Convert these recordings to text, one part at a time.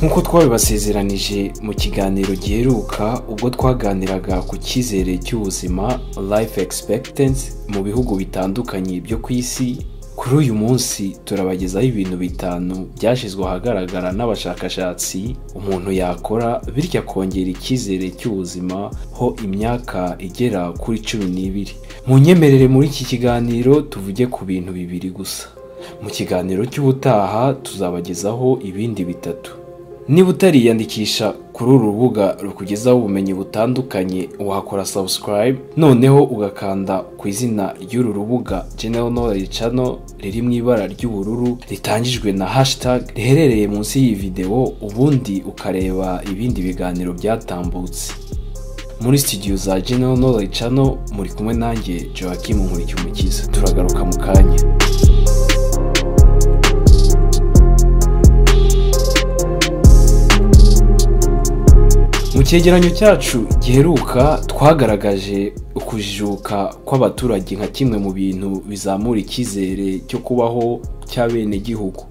nk'uko twabibasezeranije mu kiganiro giheruka ubwo twaganiraga ku cyizere cy'ubuzima life expectancy mu bihugu bitandukanye byo ku isi kuri uyu munsi turabagezaho ibintu bitanu byashyizwe ahagaragara n'abashakashatsi umuntu yakora bityo akongera icyizere cy'ubuzima ho imyaka igera kuri cumi n'ibiri mu nyemerere muri iki kiganiro tuvuge ku bintu bibiri gusa mu kiganiro cy'ubutaha tuzabagezaho ibindi bitatu niba utariyandikisha kuri uru rubuga rukugezaho ubumenyi butandukanye wakora subscribe noneho ugakanda ku izina ry'uru rubuga general knowledge channel riri mu ibara ry'ubururu ritangijwe na hashtag riherereye munsi y'iyi videwo ubundi ukareba ibindi biganiro byatambutse muri studio za general knowledge channel muri kumwe nanjye joachim nkurikimukiza turagaruka mu kanya mu cyegeranyo cyacu giheruka twagaragaje ukujijuka kw'abaturage nka kimwe mu bintu bizamura icyizere cyo kubaho cy'abenegihugu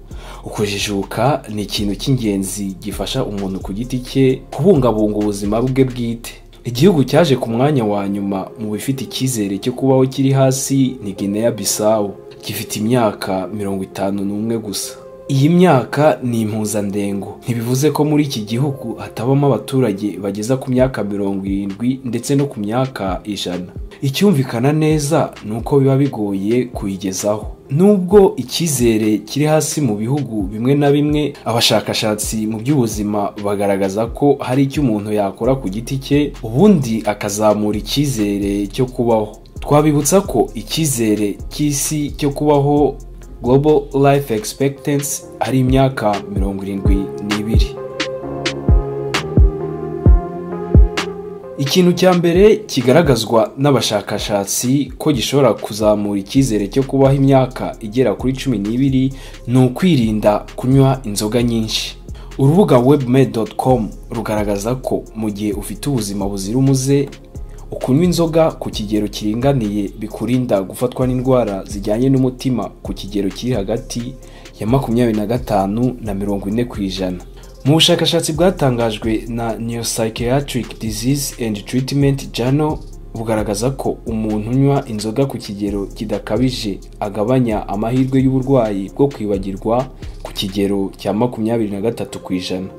ukujijuka ni ikintu cy'ingenzi gifasha umuntu ku giti cye kubungabunga ubuzima bwe bwite igihugu cyaje ku mwanya wa nyuma mu bifite icyizere cyo kubaho kiri hasi ni Guinea Bissau gifite imyaka mirongo itanu n'umwe gusa iyi myaka ni impuzandengo ntibivuze ko muri iki gihugu hatabamo abaturage bageza ku myaka mirongo irindwi ndetse no ku myaka ijana icyumvikana neza ni uko biba bigoye kuyigezaho nubwo icyizere kiri hasi mu bihugu bimwe na bimwe abashakashatsi mu by'ubuzima bagaragaza ko hari icyo umuntu yakora ku giti cye ubundi akazamura icyizere cyo kubaho twabibutsa ko icyizere cy'isi cyo kubaho global life expectancy ari imyaka mirongo irindwi n'ibiri ikintu cya mbere kigaragazwa n'abashakashatsi ko gishobora kuzamura icyizere cyo kubaho imyaka igera kuri cumi n'ibiri ni ukwirinda kunywa inzoga nyinshi urubuga webmed.com rugaragaza ko mu gihe ufite ubuzima buzira umuze ukunywa inzoga ku kigero kiringaniye bikurinda gufatwa n'indwara zijyanye n'umutima ku kigero kiri hagati ya makumyabiri na gatanu na mirongo ine ku ijana mu bushakashatsi bwatangajwe na new psychiatric disease and treatment journal bugaragaza ko umuntu unywa inzoga ku kigero kidakabije agabanya amahirwe y'uburwayi bwo kwibagirwa ku kigero cya makumyabiri na gatatu ku ijana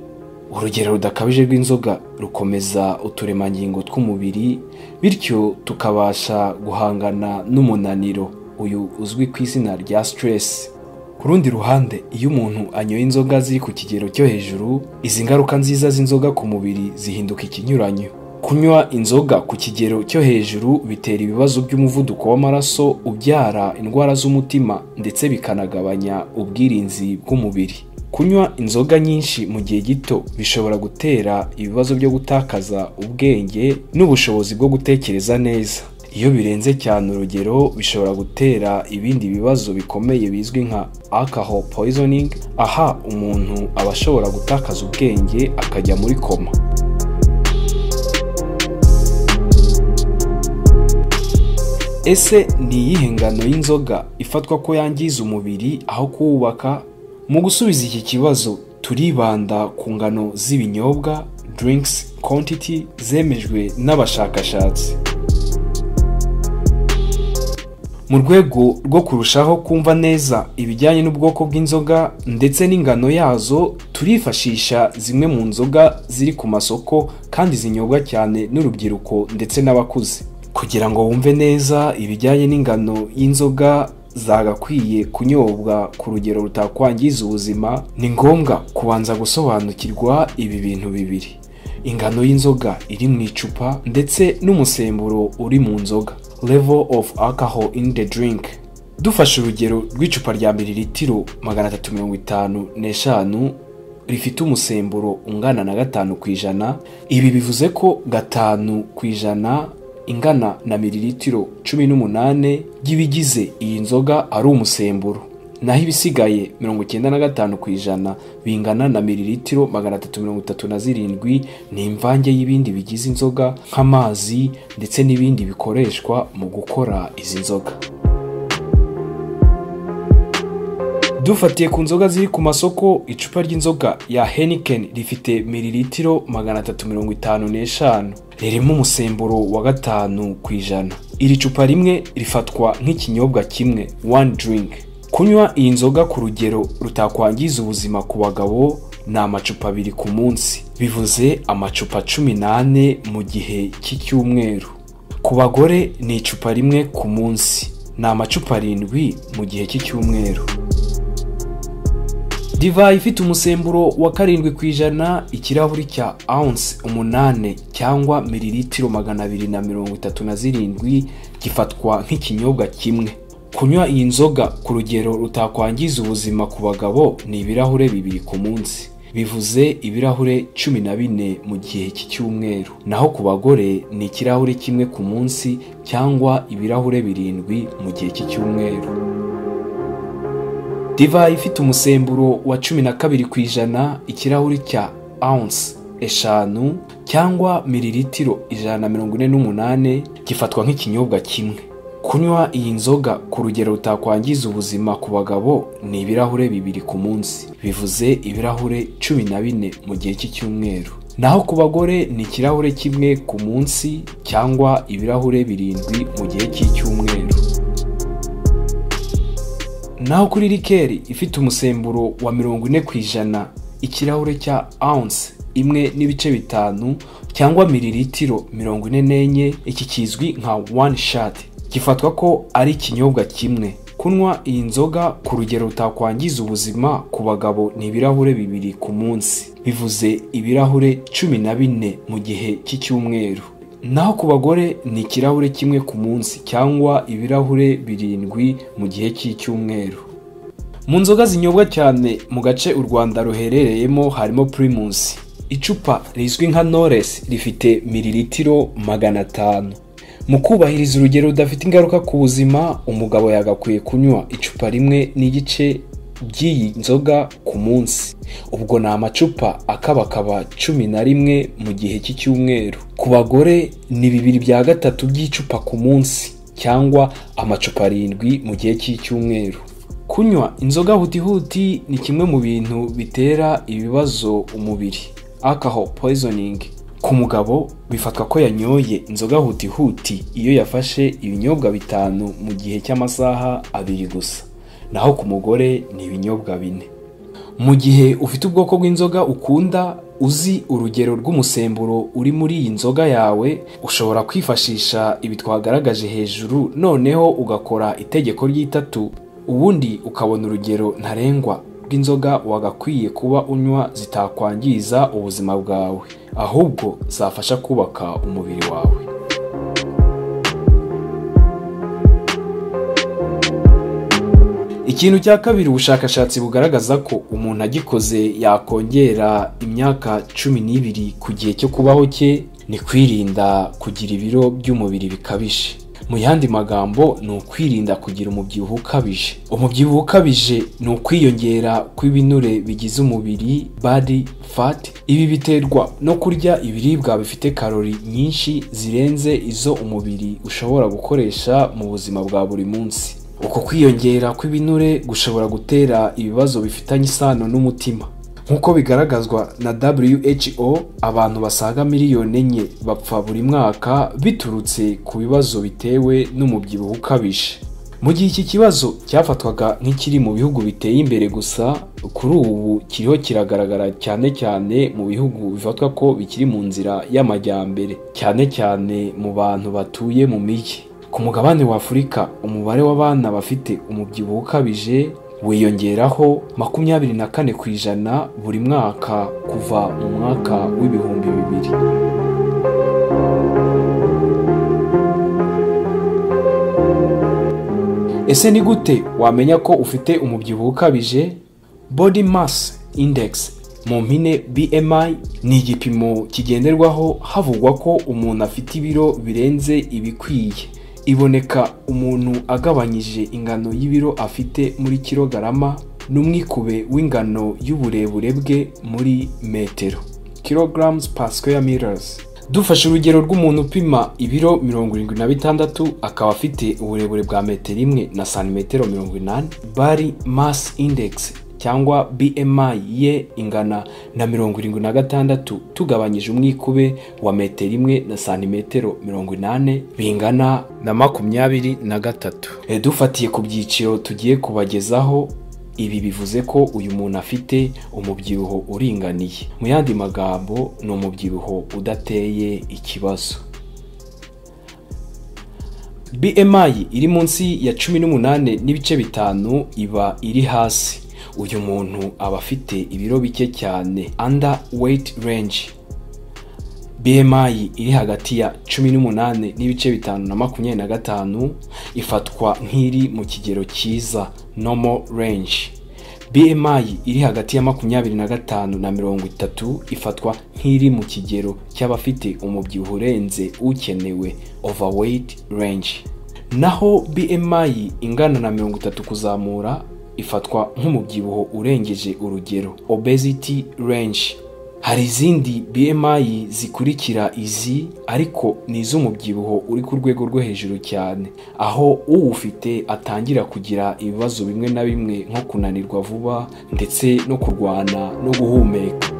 urugero rudakabije rw'inzoga rukomeza uturemangingo tw'umubiri bityo tukabasha guhangana n'umunaniro uyu uzwi ku izina rya sitiresi ku rundi ruhande iyo umuntu anyoye inzoga ziri ku kigero cyo hejuru izi ngaruka nziza z'inzoga ku mubiri zihinduka ikinyuranyo kunywa inzoga ku kigero cyo hejuru bitera ibibazo by'umuvuduko w'amaraso ubyara indwara z'umutima ndetse bikanagabanya ubwirinzi bw'umubiri kunywa inzoga nyinshi mu gihe gito bishobora gutera ibibazo byo gutakaza ubwenge n'ubushobozi bwo gutekereza neza iyo birenze cyane urugero bishobora gutera ibindi bibazo bikomeye bizwi nka alcohol poisoning aha umuntu aba ashobora gutakaza ubwenge akajya muri koma ese ni iyihe ngano y'inzoga ifatwa ko yangiza umubiri aho kuwubaka mu gusubiza iki kibazo turibanda ku ngano z'ibinyobwa drinks quantity zemejwe n'abashakashatsi mu rwego rwo kurushaho kumva neza ibijyanye n'ubwoko bw'inzoga ndetse n'ingano yazo turifashisha zimwe mu nzoga ziri ku masoko kandi zinyobwa cyane n'urubyiruko ndetse n'abakuze kugira ngo wumve neza ibijyanye n'ingano y'inzoga zagakwiye kunyobwa ku rugero rutakwangiza ubuzima ni ngombwa kubanza gusobanukirwa ibi bintu bibiri ingano y'inzoga iri mu icupa ndetse n'umusemburo uri mu nzoga level of alcohol in the drink dufashe urugero rw'icupa rya miliritiro magana atatu mirongo itanu n'eshanu rifite umusemburo ungana na gatanu ku ijana ibi bivuze ko gatanu ku ijana ingana na miliritiro cumi n'umunane by'ibigize iyi nzoga ari umusemburo naho ibisigaye mirongo icyenda na gatanu ku ijana bingana na miliritiro magana atatu mirongo itatu na zirindwi ni imvange y'ibindi bigize inzoga nk'amazi ndetse n'ibindi bikoreshwa mu gukora izi nzoga dufatiye ku nzoga ziri ku masoko icupa ry'inzoga ya Heineken rifite miriritiro magana atatu mirongo itanu n'eshanu ririmo umusemburo wa gatanu ku ijana iri cupa rimwe rifatwa nk'ikinyobwa kimwe one drink kunywa iyi nzoga ku rugero rutakwangiza ubuzima ku bagabo ni amacupa abiri ku munsi bivuze amacupa cumi n'ane mu gihe cy'icyumweru ku bagore ni icupa rimwe ku munsi ni amacupa arindwi mu gihe cy'icyumweru divayi ifite umusemburo wa karindwi ku ijana ikirahuri cya ounce umunane cyangwa miriritiro magana abiri na mirongo itatu na zirindwi gifatwa nk'ikinyobwa kimwe kunywa iyi nzoga ku rugero rutakwangiza ubuzima ku bagabo ni ibirahure bibiri ku munsi bivuze ibirahure cumi na bine mu gihe cy'icyumweru naho ku bagore ni ikirahure kimwe ku munsi cyangwa ibirahure birindwi mu gihe cy'icyumweru divayi ifite umusemburo wa cumi na kabiri ku ijana ikirahuri cya ounce eshanu cyangwa miriritiro ijana na mirongo ine n'umunane gifatwa nk'ikinyobwa kimwe kunywa iyi nzoga ku rugero rutakwangiza ubuzima ku bagabo ni ibirahure bibiri ku munsi bivuze ibirahure cumi na bine mu gihe cy'icyumweru naho ku bagore ni ikirahure kimwe ku munsi cyangwa ibirahure birindwi mu gihe cy'icyumweru naho kuri rikeri ifite umusemburo wa mirongo ine ku ijana ikirahure cya ounce imwe n'ibice bitanu cyangwa miriritiro mirongo ine n'enye iki kizwi nka one shot gifatwa ko ari ikinyobwa kimwe kunywa iyi nzoga ku rugero rutakwangiza ubuzima ku bagabo ni ibirahure bibiri ku munsi bivuze ibirahure cumi na bine mu gihe cy'icyumweru naho ku bagore ni ikirahure kimwe ku munsi cyangwa ibirahure birindwi mu gihe cy'icyumweru mu nzoga zinyobwa cyane mu gace u rwanda ruherereyemo harimo pirimusi icupa rizwi nka noresi rifite miriritiro magana atanu mu kubahiriza urugero rudafite ingaruka ku buzima umugabo yagakwiye kunywa icupa rimwe n'igice by'iyi nzoga ku munsi ubwo ni amacupa akabakaba cumi na rimwe mu gihe cy'icyumweru ku bagore ni bibiri bya gatatu by'icupa ku munsi cyangwa amacupa arindwi mu gihe cy'icyumweru kunywa inzoga hutihuti ni kimwe mu bintu bitera ibibazo umubiri alcohol poisoning ku mugabo bifatwa ko yanyoye inzoga hutihuti iyo yafashe ibinyobwa bitanu mu gihe cy'amasaha abiri gusa naho ku mugore ni ibinyobwa bine mu gihe ufite ubwoko bw'inzoga ukunda uzi urugero rw'umusemburo uri muri iyi nzoga yawe ushobora kwifashisha ibi twagaragaje hejuru noneho ugakora itegeko ry'itatu ubundi ukabona urugero ntarengwa rw'inzoga wagakwiye kuba unywa zitakwangiza ubuzima bwawe ahubwo zafasha kubaka umubiri wawe ikintu cya kabiri ubushakashatsi bugaragaza ko umuntu agikoze yakongera imyaka cumi n'ibiri ku gihe cyo kubaho cye ni kwirinda kugira ibiro by'umubiri bikabije mu yandi magambo ni ukwirinda kugira umubyibuho ukabije umubyibuho ukabije ni ukwiyongera kw'ibinure bigize umubiri body fat ibi biterwa no kurya ibiribwa bifite karori nyinshi zirenze izo umubiri ushobora gukoresha mu buzima bwa buri munsi uko kwiyongera kw'ibinure gushobora gutera ibibazo bifitanye isano n'umutima nk'uko bigaragazwa na who abantu basaga miliyoni enye bapfa buri mwaka biturutse ku bibazo bitewe n'umubyibuho ukabije mu gihe iki kibazo cyafatwaga nk'ikiri mu bihugu biteye imbere gusa kuri ubu kiriho kiragaragara cyane cyane mu bihugu bifatwa ko bikiri mu nzira y'amajyambere cyane cyane mu bantu batuye mu mijyi ku mugabane w'afurika umubare w'abana bafite umubyibuho ukabije wiyongeraho makumyabiri na kane ku ijana buri mwaka kuva mu mwaka w'ibihumbi bibiri ese ni gute wamenya ko ufite umubyibuho ukabije body mass index mu mpine bmi ni igipimo kigenderwaho havugwa ko umuntu afite ibiro birenze ibikwiye iboneka umuntu agabanyije ingano y'ibiro afite muri kilogarama n'umwikube w'ingano y'uburebure bwe muri metero kilograms per square meters dufashe urugero rw'umuntu upima ibiro mirongo irindwi na bitandatu akaba afite uburebure bwa metero imwe na santimetero mirongo inani bari mass index cyangwa BMI ye ingana na mirongo irindwi na gatandatu tugabanyije umwikube wa metero imwe na santimetero mirongo inani bingana na makumyabiri na gatatu E, dufatiye ku byiciro tugiye kubagezaho ibi bivuze ko uyu muntu afite umubyibuho uringaniye mu yandi magambo ni umubyibuho udateye ikibazo BMI iri munsi ya cumi n'umunani n'ibice bitanu iba iri hasi uyu muntu aba afite ibiro bike cyane under weight range BMI iri hagati ya cumi n'umunani n'ibice bitanu na makumyabiri na gatanu ifatwa nk'iri mu kigero cyiza normal range BMI iri hagati ya makumyabiri na gatanu na mirongo itatu ifatwa nk'iri mu kigero cy'abafite umubyibuho urenze ukenewe overweight range naho BMI ingana na mirongo itatu kuzamura ifatwa nk'umubyibuho urengeje urugero obesity range hari izindi BMI zikurikira izi ariko ni iz'umubyibuho uri ku rwego rwo hejuru cyane aho uwufite atangira kugira ibibazo bimwe na bimwe nko kunanirwa vuba ndetse no kurwana no guhumeka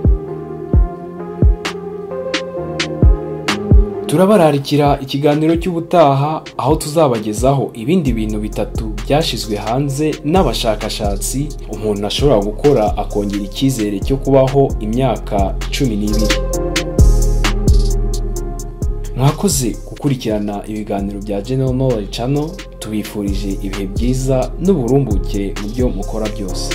turabararikira ikiganiro cy'ubutaha aho tuzabagezaho ibindi bintu bitatu byashyizwe hanze n'abashakashatsi umuntu ashobora gukora akongera icyizere cyo kubaho imyaka cumi n'ibiri mwakoze gukurikirana ibiganiro bya General Knowledge Channel tubifurije ibihe byiza n'uburumbuke mu byo mukora byose